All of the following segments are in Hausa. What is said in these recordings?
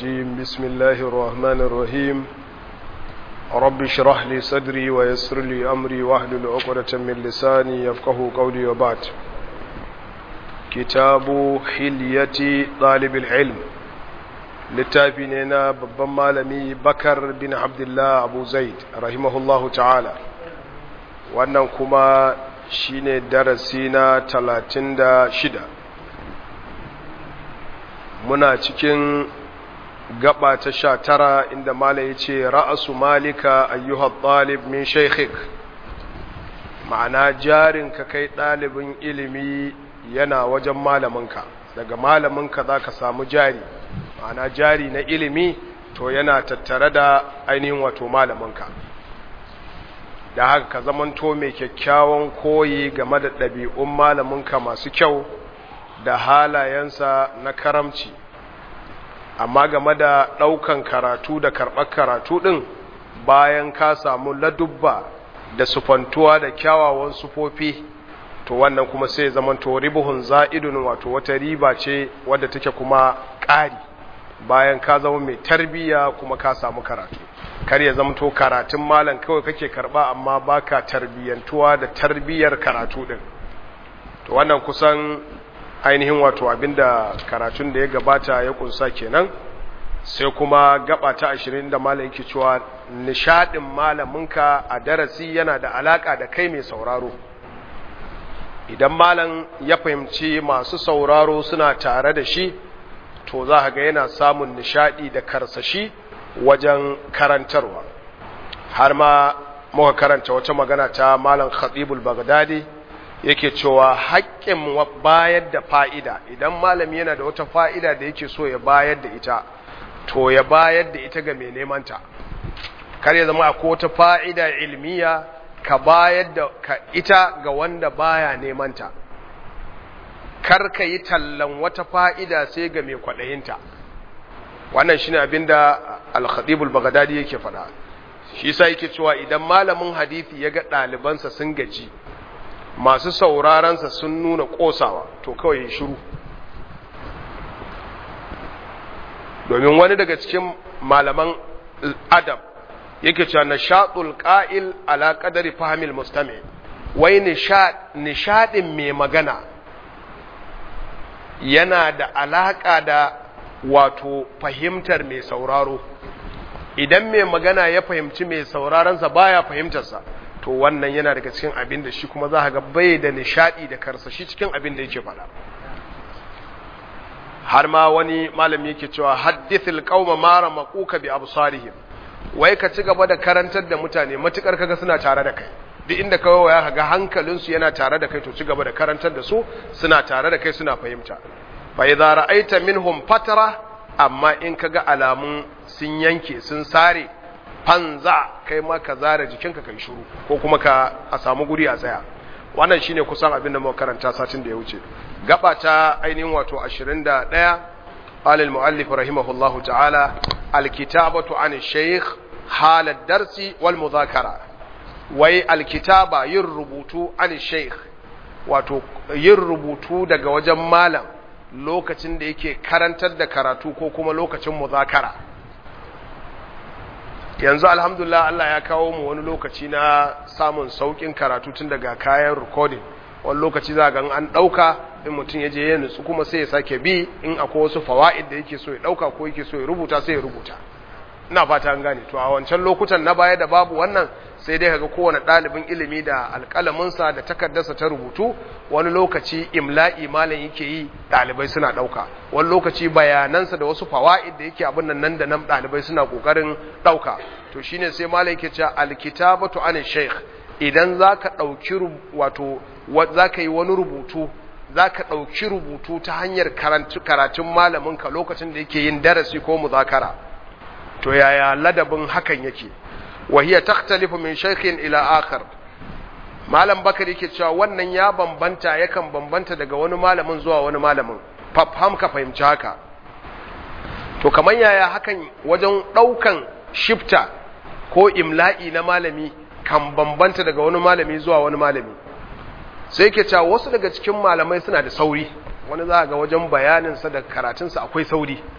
الرجيم بسم الله الرحمن الرحيم رب اشرح لي صدري ويسر لي أمري واحلل عقدة من لساني يفقه قولي وبعد كتاب حلية طالب العلم littafi ne na babban malami bakar bin abdullah abu zaid rahimahullahu ta'ala wannan kuma shine darasi na talatin da shida muna cikin gaba ta sha tara inda mala ya ce ra'asu malika ayyuhar ɗalib min shaikhik ma'ana jarinka kai ɗalibin ilimi yana wajen malaminka daga malaminka za ka samu jari ma'ana jari na ilimi to yana tattare da ainihin wato malaminka da haka ka zamanto mai kyakkyawan koyi game da ɗabi'un malaminka masu kyau da halayensa na karamci amma game da ɗaukan karatu da karɓar karatu ɗin bayan ka samu ladubba da sufantuwa da kyawawan sufofi to wannan kuma sai zamanto ribuhun za'idun wato wata riba ce wadda take kuma ƙari bayan ka zama mai tarbiya kuma ka samu karatu kar ya zamto karatun malam kawai kake karba amma baka tarbiyantuwa da tarbiyar karatu din to wannan kusan ainihin wato abinda karatun da ya gabata ya kunsa kenan sai kuma gaba ta 20 da malam yake cewa nishadin malaminka a darasi yana da alaka da kai mai sauraro idan malam ya fahimci masu sauraro suna tare da shi to za ga yana samun nishadi da karsashi wajen karantarwa har ma muka karanta wata magana ta malam khatibul bagdadi yake cewa haƙƙin bayar da fa'ida idan malami yana da wata fa'ida da yake so ya bayar da ita to ya bayar da ita ga mai nemanta kar ya zama akwai wata fa'ida ilmiya ka bayar da ka ita ga wanda baya nemanta kar ka yi tallan wata fa'ida sai ga mai kwaɗayinta wannan shi ne abin da alhadibul bagadadi yake faɗa shi sa yake cewa idan malamin hadithi ya ga ɗalibansa sun gaji masu saurarensa sun nuna ƙosawa to kawai ya shiru domin wani daga cikin malaman adam yake cewa nishaɗul ƙa'il ala ƙadari fahimil mustami wai nishaɗin mai magana yana da alaƙa da wato fahimtar mai sauraro idan mai magana ya fahimci mai sauraronsa baya fahimtarsa to wannan yana daga cikin abin da shi kuma za ga bai da nishadi da karsashi cikin abin da yake faɗa har ma wani malami yake cewa haddithil qauma mara maquka bi absarihim wai ka ci gaba da karantar da mutane matukar kaga suna tare da kai duk inda kawai ya kaga hankalinsu yana tare da kai to ci gaba da karantar da su suna tare da kai suna fahimta fa idza ra'aita minhum fatara amma in kaga alamun sun yanke sun sare fanza kai ma ka zare jikinka kai shiru ko kuma ka a samu guri a tsaya wannan shine kusan abin da muka karanta satin da ya wuce gaba ta ainihin wato 21 alal muallif rahimahullahu ta'ala alkitabatu an shaykh halad darsi wal mudhakara wai alkitaba yin rubutu an sheikh wato yin rubutu daga wajen malam lokacin da yake karantar da karatu ko kuma lokacin muzakara yanzu alhamdulillah Allah ya kawo mu wani lokaci na samun saukin karatu tun daga kayan recording wani lokaci za ga an dauka in mutum ya je ya nutsu kuma sai ya sake bi in akwai wasu fawaid da yake so ya dauka ko yake so ya rubuta sai ya rubuta ina fata an gane to a wancan lokutan na baya da babu wannan sai dai kaga kowane ɗalibin ilimi da alƙalaminsa da takardarsa ta rubutu wani lokaci imla'i malam yake yi ɗalibai suna ɗauka wani lokaci bayanansa da wasu fawa'id da yake abin nan nan da nan ɗalibai suna ƙoƙarin ɗauka to shine sai malam yake cewa alkitabatu an shaykh idan zaka ɗauki wato zaka yi wani rubutu zaka ɗauki rubutu ta hanyar karatun malaminka lokacin da yake yin darasi ko muzakara to yaya ladabin hakan yake وهي تختلف من شيخ إلى آخر malam bakar yake cewa wannan ya bambanta yakan bambanta daga wani malamin zuwa wani malamin fafham ka fahimci haka to kamar yaya hakan wajen ɗaukan shifta ko imla'i na malami kan bambanta daga wani malami zuwa wani malami sai yake cewa wasu daga cikin malamai suna da sauri wani za ga wajen bayaninsa da karatunsa akwai sauri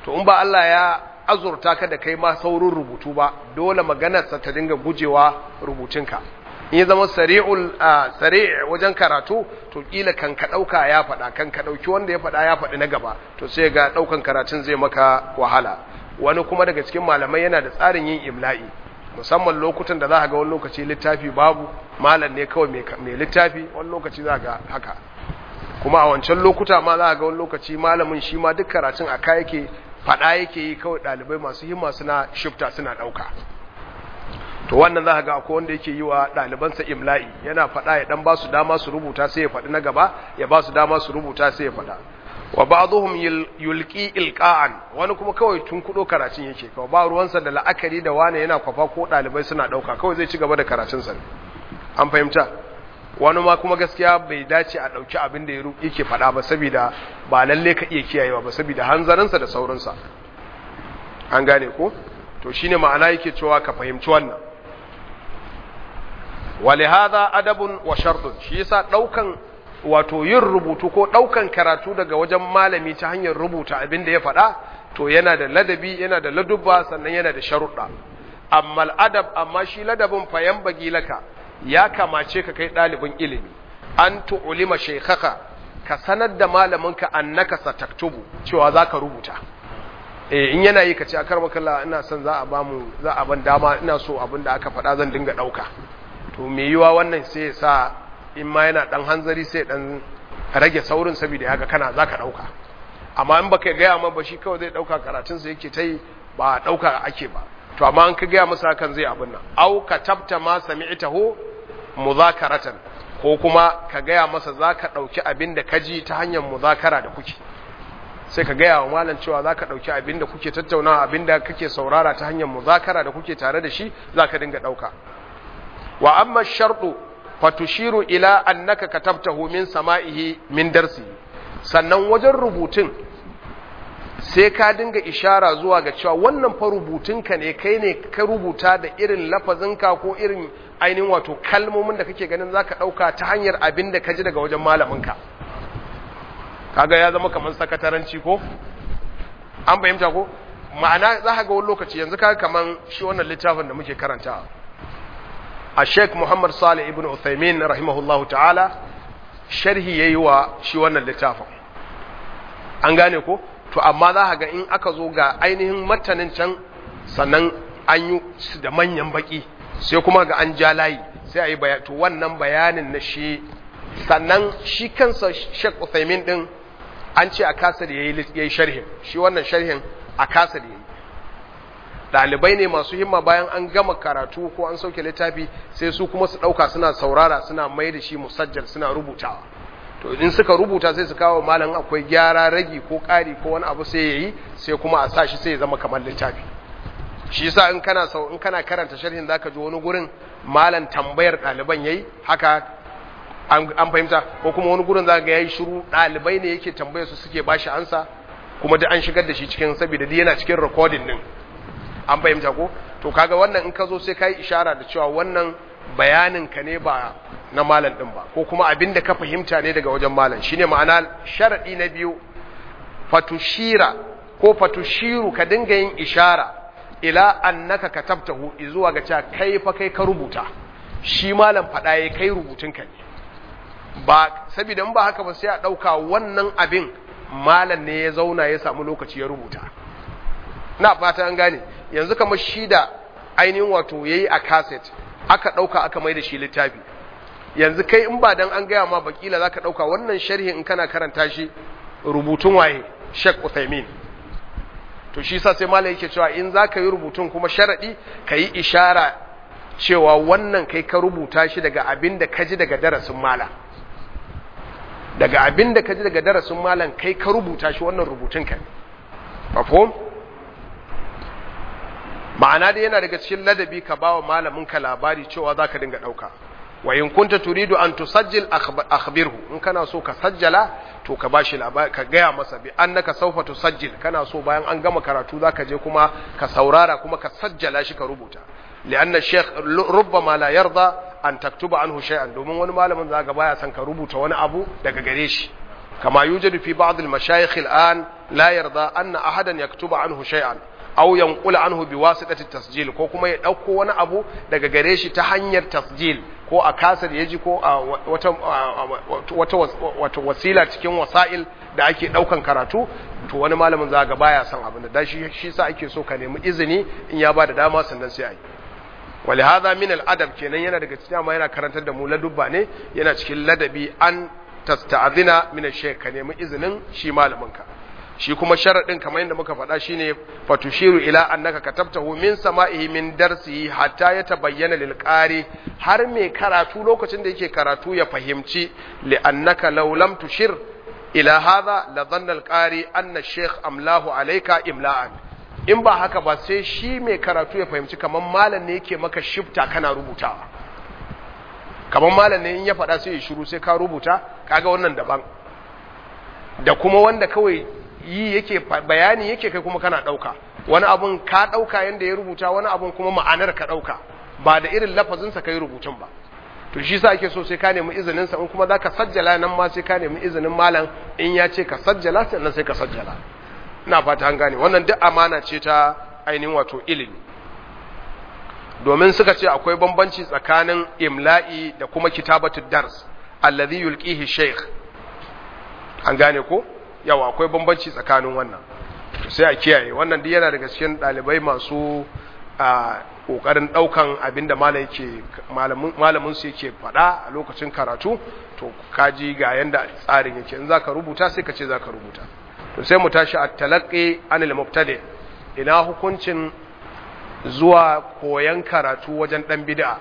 to in ba Allah ya azurta ka da kai ma saurin rubutu ba dole maganarsa ta dinga gujewa rubutunka in ya zama sari'ul sari' wajen karatu to kila kan ka dauka ya faɗa kan ka dauki wanda ya faɗa ya faɗi na gaba to sai ga daukan karatun zai maka wahala wani kuma daga cikin malamai yana da tsarin yin imla'i musamman lokutan da za ka ga wani lokaci littafi babu malam ne kawai mai littafi wani lokaci za ga haka kuma a wancan lokuta ma za ga wani lokaci malamin shi ma duk karatun a ka yake faɗa yake yi kawai ɗalibai masu himma suna shifta suna ɗauka to wannan za ga akwai wanda yake yi wa ɗalibansa imla'i yana faɗa ya ɗan ba su dama su rubuta sai ya faɗi na gaba ya ba su dama su rubuta sai ya faɗa wa ba'dhum yulqi ilqa'an wani kuma kawai tun kudo karatun yake kawai ba ruwansa da la'akari da wani yana kwafa ko ɗalibai suna ɗauka kawai zai ci gaba da karatun sa an fahimta wani ma kuma gaskiya bai dace a ɗauki abin da yake faɗa ba saboda ba lalle ka iya kiyayewa ba saboda hanzarinsa da saurinsa an gane ko to shine ma'ana yake cewa ka fahimci wannan walihada adabun wa shartun shi yasa daukan wato yin rubutu ko daukan karatu daga wajen malami ta hanyar rubuta abin da ya faɗa to yana da ladabi yana da ladubba sannan yana da sharuɗa amma al'adab amma shi ladabin fayan bagilaka ya kamace ka kai ɗalibin ilimi an tu'ulima shaykhaka ka sanar da malaminka annaka sataktubu cewa zaka rubuta eh in yana yi ka ce akar makalla ina son za a ba mu za a ban dama ina so abin da aka faɗa zan dinga ɗauka to me yiwa wannan sai ya sa in ma yana ɗan hanzari sai ɗan rage saurin saboda haka kana za ka ɗauka amma in baka gaya ma ba shi kawai zai ɗauka karatunsa yake ta yi ba ɗauka ake ba to amma an ka gaya masa hakan zai abin nan au ka tabta ma sami'tahu muzakaratan ko kuma ka gaya masa za ka ɗauki abin da ka ji ta hanyar muzakara da kuke sai ka gaya wa malam cewa za ka ɗauki abin da kuke tattaunawa abin da kake saurara ta hanyar muzakara da kuke tare da shi za ka dinga ɗauka wa amma sharɗu fatushiru ila annaka katabtahu min sama'ihi min darsi sannan wajen rubutun sai ka dinga ishara zuwa ga cewa wannan fa rubutunka ne kai ne ka rubuta da irin lafazinka ko irin ainihin wato kalmomin da kake ganin zaka ɗauka ta hanyar abin da ka ji daga wajen malaminka kaga ya zama kamar sakataranci ko an fahimta ko ma'ana za ka ga wani lokaci yanzu kaga kamar shi wannan littafin da muke karanta a sheik muhammad salih ibn uthaymin rahimahullahu ta'ala sharhi yayi wa shi wannan littafin an gane ko to amma za ka ga in aka zo ga ainihin matanin can sannan an yi su da manyan baki sai kuma ga an ja layi sai a yi to wannan bayanin na shi sannan shi kansa sheik uthaymin din an ce a kasa da ya yi sharhin shi wannan sharhin a kasa da ya yi ɗalibai ne masu himma bayan an gama karatu ko an sauke littafi sai su kuma su ɗauka suna saurara suna mai da shi musajjal suna rubutawa to in suka rubuta sai su kawo malam akwai gyara ragi ko ƙari ko wani abu sai ya yi sai kuma a sa shi sai ya zama kamar littafi shi yasa in kana sau in kana karanta sharhin zaka ji wani gurin malam tambayar ɗaliban yayi haka an fahimta ko kuma wani gurin zaka ga yayi shiru ɗalibai ne yake tambayar su suke bashi ansa kuma duk an shigar da shi cikin saboda duk yana cikin recording din an fahimta ko to kaga wannan in ka zo sai kai ishara da cewa wannan bayanin ka ne ba na malam din ba ko kuma abin da ka fahimta ne daga wajen malam shine ma'ana sharadi na biyu fatushira ko fatushiru ka dinga yin ishara ila annaka katabtahu zuwa ga cewa kai fa kai ka rubuta shi malam fada yayi kai rubutun ka ne ba saboda in ba haka ba sai a dauka wannan abin malam ne ya zauna ya samu lokaci ya rubuta na fata an gane yanzu kamar shi da ainihin wato yayi a cassette aka dauka aka mai da shi littafi yanzu kai in ba dan an gaya ma bakila zaka dauka wannan sharhi in kana karanta shi rubutun waye Sheikh Uthaymeen to shi sa sai malai yake cewa in zaka yi rubutun kuma sharadi kayi ishara cewa wannan kai ka rubuta shi daga abin da ka ji daga darasin malam daga abin da ka ji daga darasin malam kai ka rubuta shi wannan rubutun ka ne mafhum ma'ana dai yana daga cikin ladabi ka bawa malamin ka labari cewa zaka dinga dauka wa in kunta turidu an tusajjil akhbirhu in kana so ka sajjala to ka bashi labari ka gaya masa bi annaka sawfa tusajjil kana so bayan an gama karatu zaka je kuma ka saurara kuma ka sajjala shi ka rubuta lianna shaykh rubbama la yarda an taktuba anhu shay'an domin wani malamin zaka baya san ka rubuta wani abu daga gare shi kama yujadu fi ba'd al-mashayikh al-an la yarda anna ahadan yaktuba anhu shay'an aw yanqula anhu biwasitati tasjil ko kuma ya dauko wani abu daga gare shi ta hanyar tasjil ko a kasar yaji ko a wata wata wata wasila cikin wasa'il da ake daukan karatu to wani malamin za ga baya son abin da shi shi sa ake so ka nemi izini in ya bada dama sannan sai ai ولهذا من الادب kenan yana daga cikin amma yana karantar da mu ladubba ne yana cikin ladabi an tasta'zina min ash-shaykh ka nemi izinin shi malamin ka shi kuma sharadin kamar yadda muka faɗa shine fatushiru ila annaka katabtahu min sama'ihi min darsihi hatta yatabayyana lil qari har mai karatu lokacin da yake karatu ya fahimci li annaka law lam tushir ila hadha la dhanna al qari anna ash-shaykh amlahu alayka imla'an in ba haka ba sai shi mai karatu ya fahimci kamar malam ne yake maka shifta kana rubutawa kamar malam ne in ya faɗa sai ya shiru sai ka rubuta kaga wannan daban da kuma wanda kawai yi yake bayani yake kai kuma kana ɗauka wani abun ka ɗauka yanda ya rubuta wani abun kuma ma'anar ka ɗauka ba da irin lafazinsa ka yi rubutun ba to shi sa ake so sai ka nemi izinin sa in kuma za ka sajjala nan ma sai ka nemi izinin malam in ya ce ka sajjala sannan sai ka sajjala ina fata an gane wannan duk amana ce ta ainihin wato ilimi domin suka ce akwai bambanci tsakanin imla'i da kuma kitabatu dars allazi yulqihi shaykh an gane ko yawa akwai bambanci tsakanin wannan sai a kiyaye wannan duk yana daga cikin dalibai masu a kokarin daukan abinda malam yake malamin malamin su yake fada a lokacin karatu to kaji ga yanda tsarin yake in zaka rubuta sai ka ce zaka rubuta to sai mu tashi a talaqqi anil mubtadi ina hukuncin zuwa koyan karatu wajen dan bid'a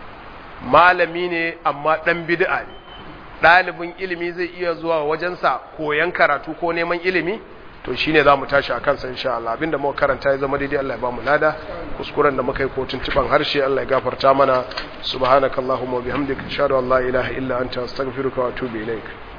malami ne amma dan bid'a ne ɗalibin ilimi zai iya zuwa wajensa koyan karatu ko neman ilimi to shine za mu tashi a kansa insha Allah abinda muka karanta ya zama daidai Allah ya ba mu lada kuskuren da muka yi ko tuntuban harshe Allah ya gafarta mana subhanakallahumma wa bihamdika ashhadu an la ilaha illa anta astaghfiruka wa atubu ilaik